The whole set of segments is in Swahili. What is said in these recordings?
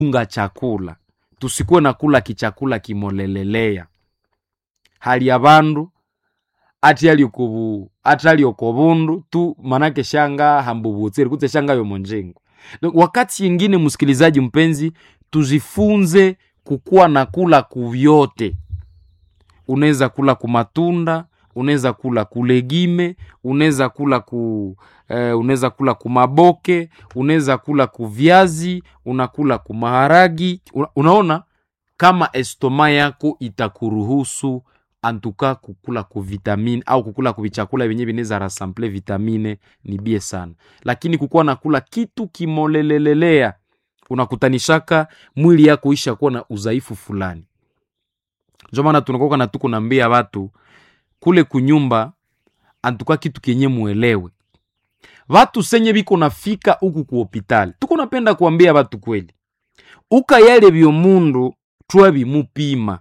unga chakula tusikuwe na kula kichakula kimolelelea hali ya bandu ati aliokobu ati aliokobundu tu manake shanga hambubutsiri kutse shanga yomonjengo Donc, wakati yingine msikilizaji mpenzi tujifunze kukuwa na kula kuvyote unaweza kula kumatunda unaweza kula kulegime unaweza kula ku eh, unaweza kula kumaboke unaweza kula kuvyazi unakula kumaharagi una, unaona kama estoma yako itakuruhusu antuka kukula kuvitamine au kukula kuvichakula vyenye vinaweza rasample vitamine ni bie sana lakini kukuwa nakula kitu kimolelelelea unakutanishaka mwili yako isha kuwa na udhaifu fulani njo maana tunakoka na tuko nambia watu kule kunyumba antuka kitu kenye muelewe watu senye biko nafika huku ku hopitali tuko napenda kuambia watu kweli uka yale byomundu twa bimupima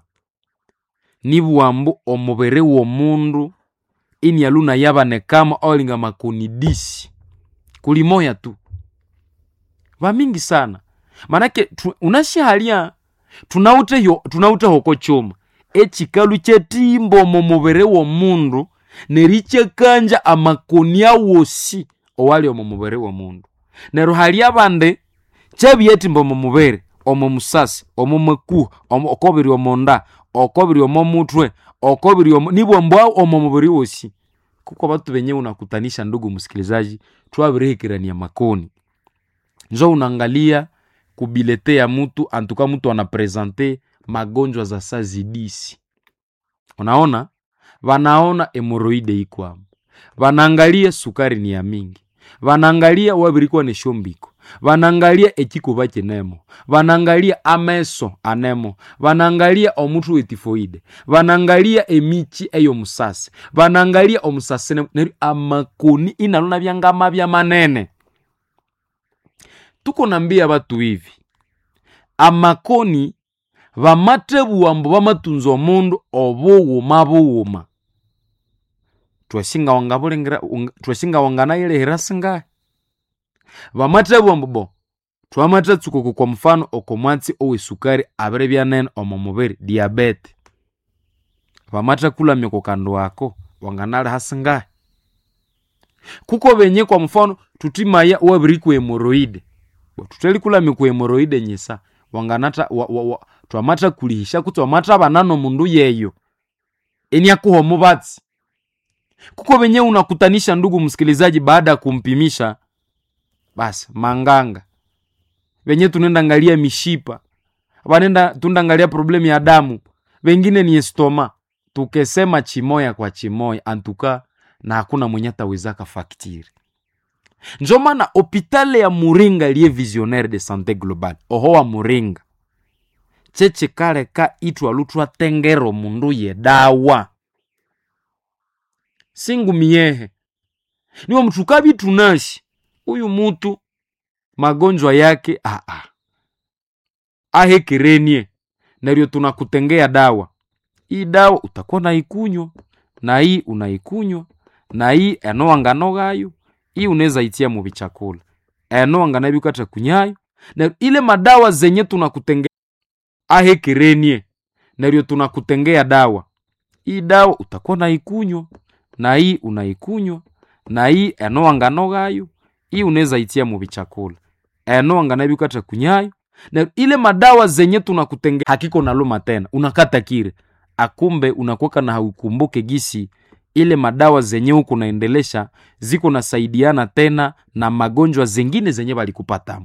nibwambu omubiri w'omundu ini aluna yabanekamo olinga makonidisi kulimoya tu vamingi sana manake tu, unashahalya tunauteho tunautehoko chuma echikalu chetimbo mu mubiri w'omundu nerichekanja amakoni awosi owali omu mubiri w'omundu neryo hali abandi chebyetimba omu mubiri omu musasi omu makuha omu- okobiri omonda okobiri omo mutwe okobiri omo nibwo mbwa omu mubiri wosi kuko batu benye unakutanisha ndugu msikilizaji twabirihikirania makoni njo unaangalia kubilete ya mutu antuka mutu anaprezante magonjwa za sazidisi unaona vanaona hemoroide ikwamo vanaangalia sukari ni ya mingi vanaangalia wabirikuwa ni shombiko vanaangalia ekikuba kinemo vanaangalia ameso anemo vanaangalia omutu wetifoide vanaangalia emichi eyo musasi vanaangalia omusasi nemo neryo amakoni inalona byangama bya manene tuko nambia batu hivi amakoni vamatebuwa mbu vamatunza omundu obughuma bughuma twashinga wangabulengera ung- twashinga wanganayilehera singahi vamatebuwa mbu bo twamathatsuka kwa mfano okomwatsi owesukari abiri byanene omu mubiri diabete vamathakulamya kukandu ako wanganaliha singahi kuko benye kwa mfano tutimaya wabiri ku hemoroide tuthelikulamya ku hemoroide nyisa wanganata wa, wa, wa, twamatha kulihisha kutsi wamatha banano mundu yeyo eniakuha mubatsi kuko benye unakutanisha ndugu msikilizaji baada ya kumpimisha basi manganga venye tunenda angalia mishipa vanenda tundangalia problemu ya damu vengine ni estoma tukesema chimoya kwa chimoya antuka na hakuna mwenye atawezaka faktiri njo maana hopitale ya muringa liye visionnaire de santé globale oho wa muringa cheche kale ka itwa lutwa tengero mundu ye dawa singumiyehe niwo mtu kabi tunashi uyu mutu magonjwa yake aa ahekerenie naryo tunakutengea dawa hii dawa utakuwa naikunywa na hii unaikunywa na hii enowangano gayo hii unaweza itia mu bichakula enowangana bikata kunyayo na ile madawa zenye tunakutengea ahekerenie naryo tunakutengea dawa hii dawa utakuwa naikunywa na hii unaikunywa na hii enowangano gayo hii unaweza itia mu bichakula enowangana bikata kunyayo na ile madawa zenye tunakutengea hakiko naluma tena unakata kire akumbe unakuweka na haukumbuke gisi ile madawa zenye huku naendelesha ziko nasaidiana tena na magonjwa zengine zenye balikupatamo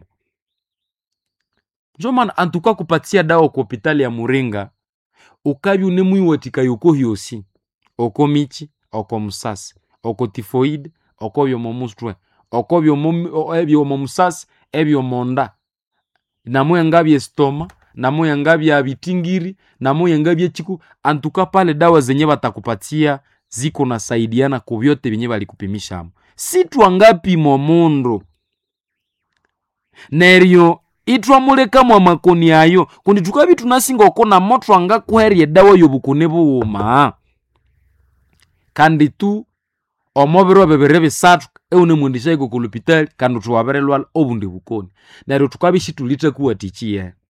njo maana antuka kupatia dawa ku hopitali ya muringa ukabi unemwiwatika yoko hyosi oko michi oko musasi oko tifoide oko byomo mutwe oko byomo o- ebyomo musasi ebyomonda namuyenga byestoma namuyenga bya bitingiri namuyenga byechiku antuka pale dawa zenye batakupatia ziko nasaidiana ku vyote vyenye balikupimishamo si twangapimo mundu neryo itwamulekamu amakoni ayo kundi tukabi tunasinga okona mo twangakuherya edawa y'obukoni bughuma kandi tu omo biro bibiri bisathu eunemwendeshaiko ku lupitali kandi thuwabiri lwala obundi bukoni neryo tukabya isithulithakuwathikyiye